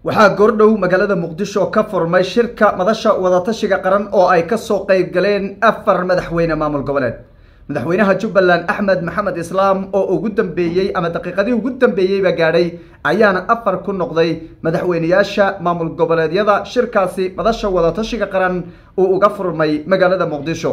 waxaa goordhow magaalada muqdisho ka furmay shirka madasha wadatashiga qaran oo ay kasoo qeyb galeen afar madaxweyne maamul goboleed madaxweynaha jubbaland axmed maxamed islaam oo ugu dambeeyey ama daqiiqadii ugu dambeeyeyba gaadhay ayaana afar ku noqday madaxweyneyaasha maamul goboleedyada shirkaasi madasha wadatashiga qaran uu uga furmay magaalada muqdisho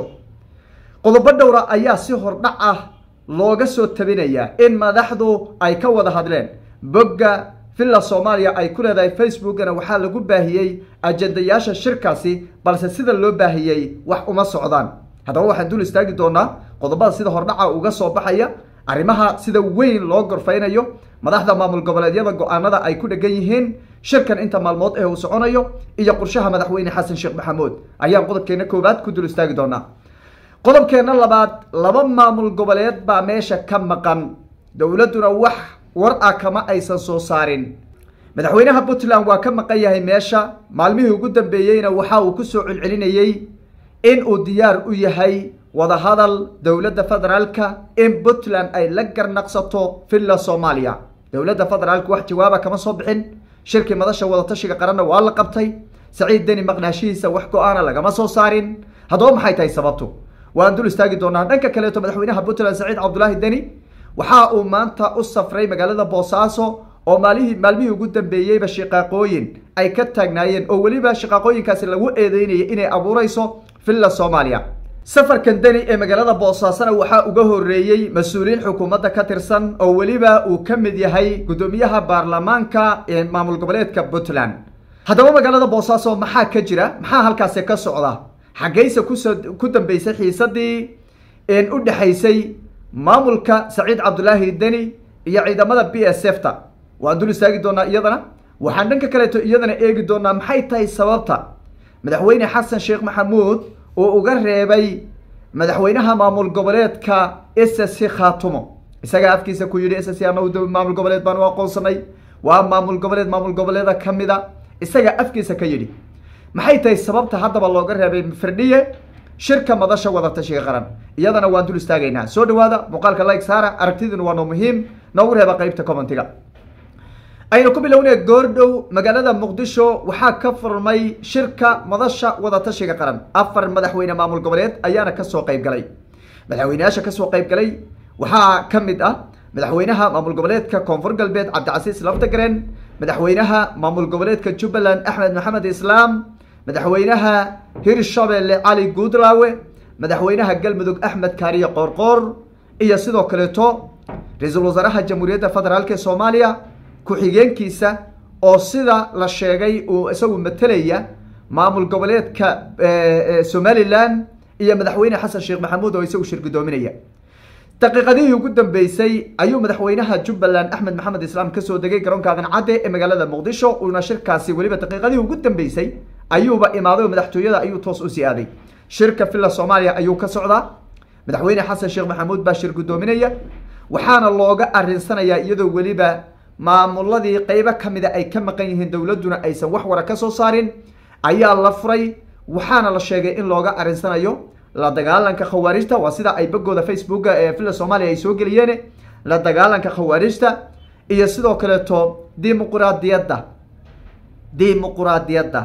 qodobo dhowra ayaa si hordhac ah looga soo tabinaya in madaxdu ay ka wada hadleen bogga villa soomaaliya ay ku leedahay facebookana waxaa lagu baahiyey ajendayaasha shirkaasi balse sida loo baahiyey wax uma socdaan haddaba waxaan dul istaagi doonaa qodobada sida hordhaca uga soo baxaya arrimaha sida weyn loo gorfaynayo madaxda maamul goboleedyada go-aanada ay ku dhegan yihiin shirkan inta maalmood ee uu soconayo iyo qorshaha madaxweyne xasan sheekh maxamuud ayaan qodobkeena koowaad ku dul istaagi doonaa qodobkeena labaad laba maamul goboleed baa meesha ka maqan dowladduna wax war ah kama aysan soo saarin madaxweynaha puntland waa ka maqan yahay meesha maalmihii ugu dambeeyeyna waxa uu kusoo celcelinayey in uu diyaar u yahay wadahadal dowladda federaalka in puntland ay la garnaqsato villa soomaaliya dowladda federaalka wax jawaaba kama soo bixin shirkii madasha wadatashiga qaranna waa la qabtay saciid deni maqnaashihiisa wax go-aana lagama soo saarin haddaba maxay tahay sababtu waan dul istaagi doonaa dhanka kaleeto madaxweynaha puntland saciid cabdulaahi deni waxa uu maanta u safray magaalada boosaaso oo maalihii maalmihii ugu dambeeyeyba shiqaaqooyin ay ka taagnaayeen oo weliba shiqaaqooyinkaasi lagu eedeynayay inay abuureyso villa soomaaliya safarkan deni ee magaalada boosaasona waxaa uga horeeyey mas-uuliyiin xukuumadda ka tirsan oo weliba uu ka mid yahay guddoomiyaha baarlamaanka ee maamul goboleedka puntland haddaba magaalada boosaaso maxaa ka jira maxaa halkaasi ka socda xaggayse kusoo ku dambeysay xiisadii u dhexaysay maamulka saciid cabdulaahi deni iyo ciidamada b s f ta waan dul istaagi doonaa iyadana waxaan dhanka kaleeto iyadana eegi doonaa maxay tahay sababta madaxweyne xasan sheekh maxamuud uu uga reebay madaxweynaha maamul goboleedka s c khaatumo isagaa afkiisa ku yidhi s c anagu maamul goboleed baan u aqoonsanay waa maamul goboleed maamul goboleeda kamida isagaa afkiisa ka yidhi maxay tahay sababta haddaba looga reebay firdhiye shirka madasha wadatashiga qaran iyadana waan dul istaagaynaa soo dhawaada muuqaalka like saara aragtiduna waa noo muhiim noogu reeba qeybta commentiga aynu ku bilownay goordhow magaalada muqdisho waxaa ka furmay shirka madasha wadatashiga qaran afar madaxweyne maamul goboleed ayaana kasoo qeyb galay madaxweyneyaasha kasoo qeyb galay waxaa ka mid ah madaxweynaha maamul goboleedka koonfur galbeed cabdicasiis laftagaren madaxweynaha maamul goboleedka jubbaland axmed maxamed islaam madaxweynaha hirshabelle cali guudlaawe madaxweynaha galmudug axmed kaariye qoorqoor iyo sidoo kaleeto ra-iisul wasaaraha jamhuuriyadda federaalk ee soomaaliya ku-xigeenkiisa oo sida la sheegay uu isagu matelaya maamul goboleedka somalilan iyo madaxweyne xasan sheekh maxamuud oo isagu shir guddoominaya daqiiqadihii ugu dambeysay ayuu madaxweynaha jubbaland axmed maxamed islaam kasoo degay garoonka aadan cadde ee magaalada muqdisho uuna shirkaasi weliba daqiiqadihii ugu dambeysay ayuuba imaaday oo madaxtooyada ayuu toos u sii aaday shirka villa soomaaliya ayuu ka socdaa madaxweyne xasan sheekh maxamuud baa shir guddoominaya waxaana looga arinsanayaa iyadoo weliba maamuladii qeybo kamida ay ka maqan yihiin dowladduna aysan wax wara ka soo saarin ayaa la furay waxaana la sheegay in looga arinsanayo la dagaalanka khawaarijta waa sida ay bagooda facebooka ee villa soomaaliya ay soo geliyeen la dagaalanka khawaarijta iyo sidoo kaleeto dimuquraadiyadda dimuquraadiyadda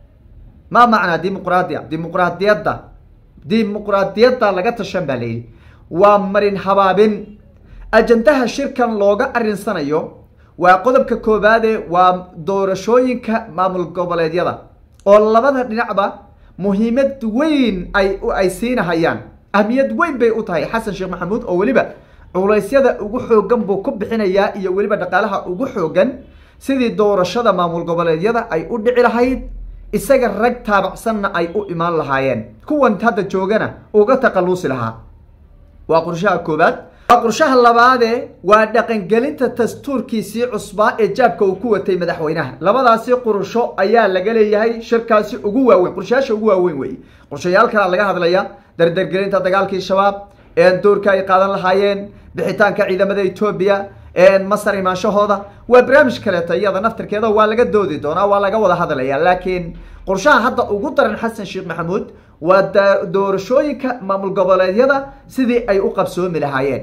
ma macnaa dimuqraadiya dimuqraadiyadda dimuqraadiyadda laga tashan baa layidhi waa marin habaabin ajandaha shirkan looga arinsanayo waa qodobka koowaade waa doorashooyinka maamul goboleedyada oo labada dhinacba muhiimad weyn ay ay siinahayaan ahmiyad weyn bay u tahay xasan sheekh maxamuud oo weliba culeysyada ugu xoogan buu ku bixinayaa iyo weliba dhaqaalaha ugu xoogan sidii doorashada maamul goboleedyada ay u dhici lahayd isaga rag taabacsanna ay u imaan lahaayeen kuwan hadda joogana uga taqaluusi lahaa waa qorshaha koowaad waa qorshaha labaade waa dhaqangelinta dastuurkiisii cusbaa ee jaabka uu ku watay madaxweynaha labadaasi qorsho ayaa laga leeyahay shirkaasi ugu waaweyn qorshayaasha ugu waaweyn wey qorshayaalkana laga hadlaya dardargelinta dagaalkii shabaab doorka ay qaadan lahaayeen bixitaanka ciidamada etoobiya masar imaanshahooda waa barnaamij kaleeto iyada naftirkeeda waa laga doodi doonaa waa laga wada hadlaya laakiin qorshaha hadda ugu daran xasan sheekh maxamuud waa doorashooyinka maamul goboleedyada sidii ay u qabsoomi lahaayeen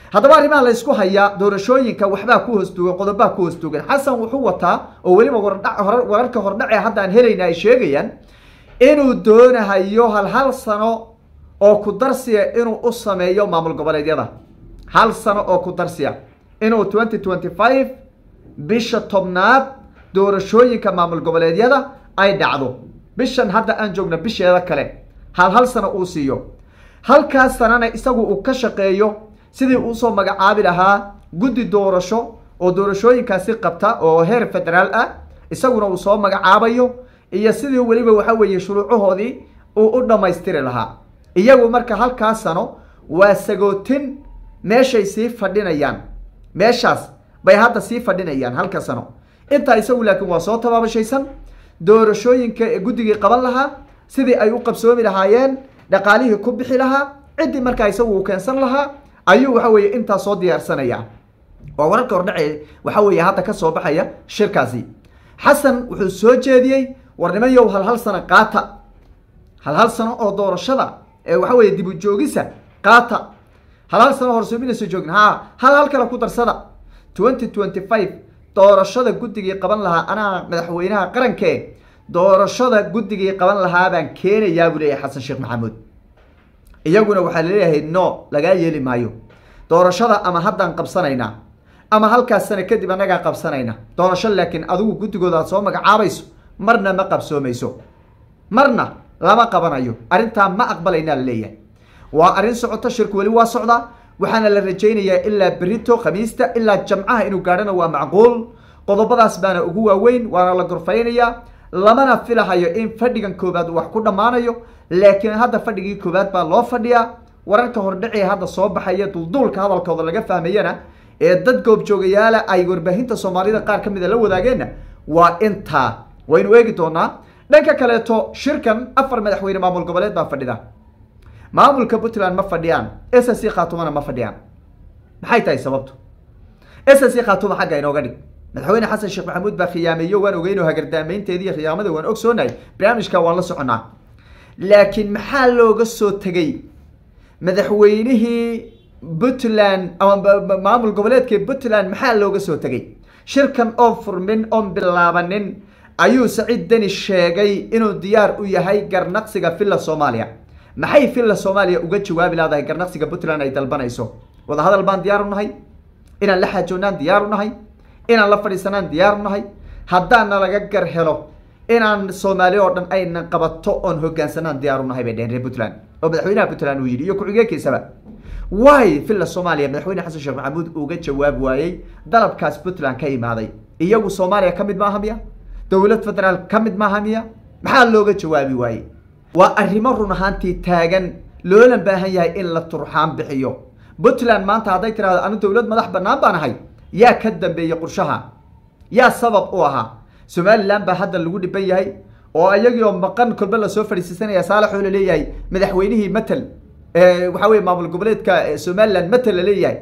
haddaba arrimaha la ysku hayaa doorashooyinka waxbaa ku hoostuugan qodobaa ku hoostuugan xasan wuxuu wataa oo weliba wararka hordhace hadda aan helayna ay sheegayaan inuu doonahayo hal hal sano oo ku darsiya inuu u sameeyo maamul goboleedyada hal sano oo ku darsiya inuu twenty twenty five bisha tobnaad doorashooyinka maamul goboleedyada ay dhacdo bishan hadda aan joogna bisheeda kale hal hal sano uu siiyo halkaas sanana isagu uu ka shaqeeyo sidii uusoo magacaabi lahaa guddi doorasho oo doorashooyinkaasi qabta oo heer federaal ah isaguna uu soo magacaabayo iyo sidii weliba waxa weeye shuruucahoodii uu u dhammaystiri lahaa iyagu marka halkaas sano waa sagootin meeshay sii fadhinayaan meeshaas bay hadda sii fadhinayaan halka sano intaa isagu laakiin waa soo tabaabashaysan doorashooyinka guddigii qaban lahaa sidii ay u qabsoomi lahaayeen dhaqaalihii ku bixi lahaa ciddii markaa isagu uu keensan lahaa ayuu waxa weeye intaa soo diyaarsanaya waa wararka hordhace waxa weeye hadda ka soo baxaya shirkaasi xasan wuxuu soo jeediyey war nimanyow hal hal sano qaata hal hal sano oo doorashada ee waxa weeye dib u joogisa qaata hal hal sano horsoominayso joogin ha hal hal kale ku darsada twenty twenty five doorashada guddigii qaban lahaa anaa madaxweynaha qaranke doorashada guddigii qaban lahaa baan keenayaa buu leeyahay xasan sheekh maxamuud iyaguna waxaa laleeyahay no lagaa yeeli maayo doorashada ama haddaan qabsanaynaa ama halkaas sano kadib annagaa qabsanayna doorasho laakiin adigu guddigooda aad soo magacaabayso marna ma qabsoomayso marna lama qabanayo arrintaa ma aqbalaynaa la leeyahay waa arrin socoto shirku weli waa socdaa waxaana la rajaynayaa ilaa berito khamiista ilaa jamcaha inuu gaadhana waa macquul qodobadaas baana ugu waaweyn waana la gorfaynayaa lamana filahayo in fadhigan koobaad wax ku dhammaanayo laakiin hadda fadhigii koobaad baa loo fadhiyaa wararka hordhacee hadda soo baxaya dulduulka hadalkooda laga fahmayana ee dad goobjoogayaala ay warbaahinta soomaalida qaar ka mida la wadaageenna waa intaa waynu eegi doonaa dhanka kaleeto shirkan afar madaxweyne maamul goboleed baa fadhida maamulka puntland ma fadhiyaan s c khatumana ma fadhiyaan maxay tahay sababtu s c khatuma xagga inooga dhig madaxweyne xasan sheekh maxamuud baa khiyaameeyo waan ogeynoo hagardaamaynteediiyo khiyaamada waan ogsoonahay barnaamijka waan la soconaa laakiin maxaa looga soo tegay madaxweynihii puntland ama maamul goboleedkii puntland maxaa looga soo tegay shirkan oo furmin oon bilaabanin ayuu saciid deni sheegay inuu diyaar u yahay garnaqsiga villa soomaaliya maxay villa soomaaliya uga jawaabi laadahay garnaqsiga puntland ay dalbanayso wadahadal baan diyaar u nahay inaan la xaajoonnaan diyaar u nahay inaan la fadhiisanaan diyaar u nahay haddaana laga gar helo inaan soomaali oo dhan ayna qabato oon hogaansanaan diyaar u nahay bay dheheen reer puntland oo madaxweynaha puntland uu yidhi iyo ku-xigeenkiisaba waay villa soomaaliya madaxweyne xasan sheekh maxamuud uga jawaab waayey dalabkaas puntland ka imaaday iyagu soomaaliya ka mid maaha miya dowlad federaal ka mid maaha miya maxaa looga jawaabi waayey waa arrimo run ahaantii taagan loola baahan yahay in la turxaan bixiyo puntland maanta hadday tirahdo anu dowlad madax banaan baan ahay yaa ka dambeeyey qurshaha yaa sabab u ahaa somalilan baa hadda lagu dhiban yahay oo iyagii oo maqan kolbe lasoo fadhiisiisanaya saalaxoo la leeyahay madaxweynihii matel waxa weye maamul goboleedka somalilan matel la leeyahay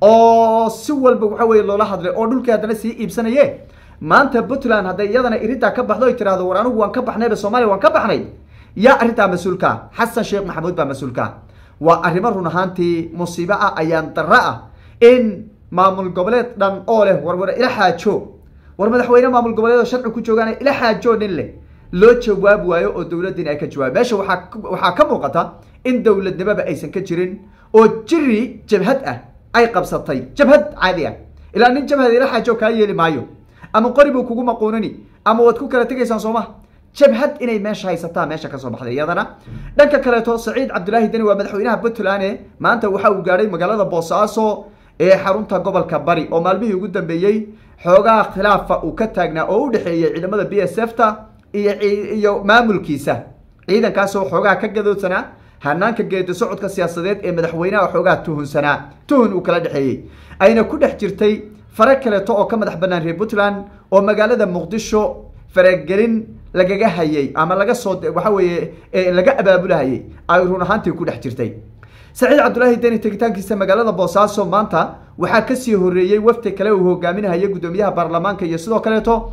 oo si walba waxa weye loola hadlay oo dhulkii haddana sii iibsanaye maanta puntland hadday iyadana irintaa ka baxdo ay tirahdo war anigu waan ka baxnayba soomaaliya waan ka baxnay yaa arrintaa mas-uulkaa xasan sheekh maxamuud baa mas-uulkaa waa arrimo run ahaantii musiibo ah ayaan darro ah in maamul goboleed dhan oo leh war war ila xaajo war madaxweyne maamul goboleed oo sharci ku joogaan ila xaajo nin leh loo jawaab waayo oo dowladdiin ay ka jawaab meesha waaa waxaa ka muuqata in dowladnimaba aysan ka jirin oo jiri jabhad ah ay qabsatay jabhad caadi ah ilaa nin jabhad ila xaajo kaa yeeli maayo ama qori buu kugu maquunani ama waad ku kala tegaysaan sooma jabhad inay meesha haysataa meesha kasoo baxday iyadana dhanka kaleeto saciid cabdilaahi deni waa madaxweynaha puntland maanta waxa uu gaadhay magaalada boosaaso ee xarunta gobolka bari oo maalmihii ugu dambeeyey xoogaa khilaafa uu ka taagnaa oo u dhexeeyey ciidamada b s f ta iyo iyo maamulkiisa ciidankaasoo xoogaa ka gadoodsanaa hanaanka geedi socodka siyaasadeed ee madaxweynaha xoogaa tuhunsanaa tuhun uu kala dhexeeyey ayna ku dhex jirtay fare kaleeto oo ka madax banaan reer puntland oo magaalada muqdisho faragelin lagaga hayay ama laga soo waxa weeye laga abaabulahayay ay run ahaantii ku dhex jirtay saciid cabdulaahi deni tegitaankiisa magaalada boosaaso maanta waxaa kasii horeeyey wafti kale uu hogaaminahaya guddoomiyaha baarlamaanka iyo sidoo kaleeto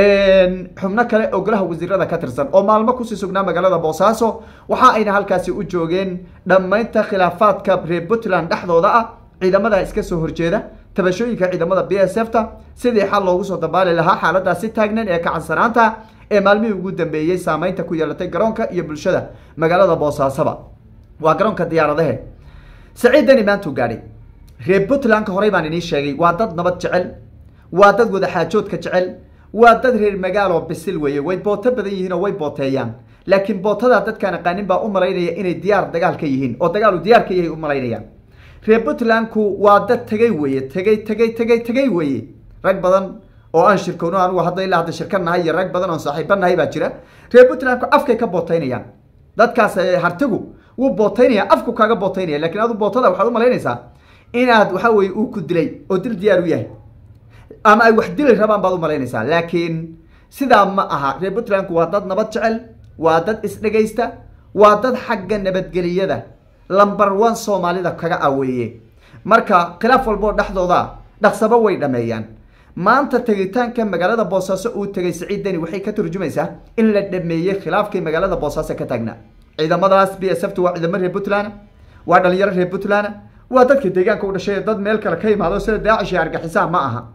xubno kale oo golaha wasiirada ka tirsan oo maalmo kusii sugnaa magaalada boosaaso waxa ayna halkaasi u joogeen dhammaynta khilaafaadka reer puntland dhexdooda ah ciidamada iska soo horjeeda tabashooyinka ciidamada b s f ta sidii xal loogu soo dabaali lahaa xaaladaasi taagnan ee kacansanaanta ee maalmihii ugu dambeeyey saameynta ku yeelatay garoonka iyo bulshada magaalada boosaasaba waa garoonka diyaaradahe saciid deni maantuu gaadhay reer puntlandka horey baan inii sheegay waa dad nabad jecel waa dad wadaxaajoodka jecel waa dad reer magaaloo bisil weeye way booto badan yihiin oo way booteeyaan laakiin bootadaa dadkaan aqaanin baa u malaynaya inay diyaar dagaal ka yihiin oo dagaalu diyaar ka yahay u malaynayaan reer puntlandku waa dad tegay weeye tegay tegay tegay tegay weeye rag badan oo aan shirkowno anugu hadda ilaa hadda shirka nahay iyo rag badan oon saaxiiba nahay baa jira reer puntlandku afkay ka booteynayaan dadkaas hartigu wuu booteynaya afku kaaga booteynaya lakin adu bootada waxaad u malaynaysaa inaad waxa weye uu ku dilay oo dil diyaar u yahay ama ay wax dili rabaan baad u malaynaysaa laakiin sidaa ma aha reer puntlandku waa dad nabad jecel waa dad isdhegaysta waa dad xagga nabadgeliyada lumber one soomaalida kaga aweeye marka khilaaf walboo dhexdooda dhaqsabo way dhameeyaan maanta tegitaanka magaalada boosaaso uu tegay saciid deni waxay ka turjumaysaa in la dhameeyey khilaafkii magaalada boosaaso ka taagnaa ciidamadaas b s f t waa ciidamo reer puntland waa dhalinyaro reer puntland waa dadka deegaanka u dhashay dad meel kale ka imaado sida daacish iyo argaxisaa ma aha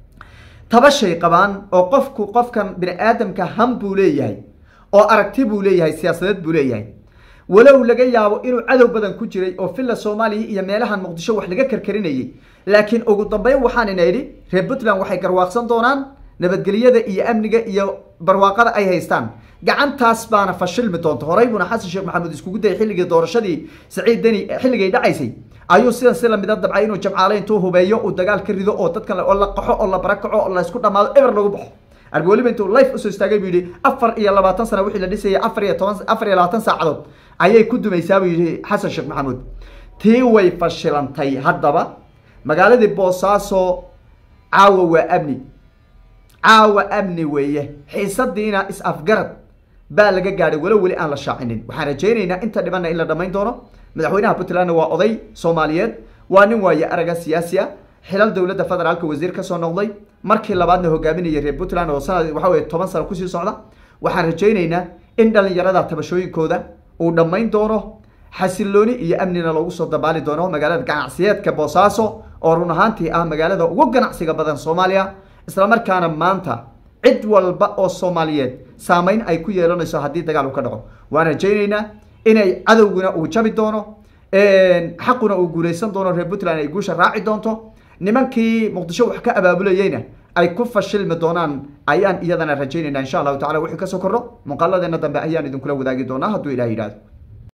tabashay qabaan oo qofku qofkan bini aadamka ham buu leeyahay oo aragti buu leeyahay siyaasadeed buu leeyahay walow laga yaabo inuu cadow badan ku jiray oo villa soomaaliya iyo meelahan muqdisho wax laga karkarinayay laakiin ugu dambeyn waxaan ina idhi reer puntland waxay garwaaqsan doonaan nabadgelyada iyo amniga iyo barwaaqada ay haystaan gacantaas baana fashilmi doonta horey buuna xasan sheekh maxamuud iskugu dayay xilligii doorashadii saciid deni xilligay dhacaysay ayuu sidan si lamida dabcay inuu jamcaale intuu hubeeyo uu dagaal ka rido oo dadkan oo la qaxo oo la barakaco oo la isku dhamaado eber lagu baxo arbi weliba intuu life usoo istaagay buu yidhi afar iyo labaatan sana wixii la dhisayay afar iyo toban afar iyo labaatan saacadood ayay ku dumaysaa buu yidhi xasan sheekh maxamuud tii way fashilantay haddaba magaaladii boosaaso caawa waa amni caawa amni weeye xiisadiina is-afgarad baa laga gaadhay walo weli aan la shaacinin waxaan rajaynaynaa inta dhibanna in la dhamayn doono madaxweynaha puntlandna waa oday soomaaliyeed waa nin waaye araga siyaasi a xilal dowladda federaalka wasiir kasoo noqday markii labaadna hogaaminaya reer puntland oo sanad waxa weye toban sano kusii socda waxaan rajaynaynaa in dhalinyarada tabashooyinkooda uu dhammayn doono xasilooni iyo amnina loogu soo dabaali doono magaalada ganacsiyeedka boosaaso oo run ahaantii ah magaalada ugu ganacsiga badan soomaaliya islamarkaana maanta cid walba oo soomaaliyeed saameyn ay ku yeelanayso haddii dagaal uu ka dhaco waan rajaynaynaa inay cadowguna uu jabi doono xaquna uu guulaysan doono reer puntland ay guusha raaci doonto nimankii muqdisho wax ka abaabulayeyna ay ku fashilmi doonaan ayaan iyadana rajaynayna insha allahu tacala wixii kasoo kordho muuqaaladeena dambe ayaan idinkula wadaagi doonaa hadduu ilah yidhahdo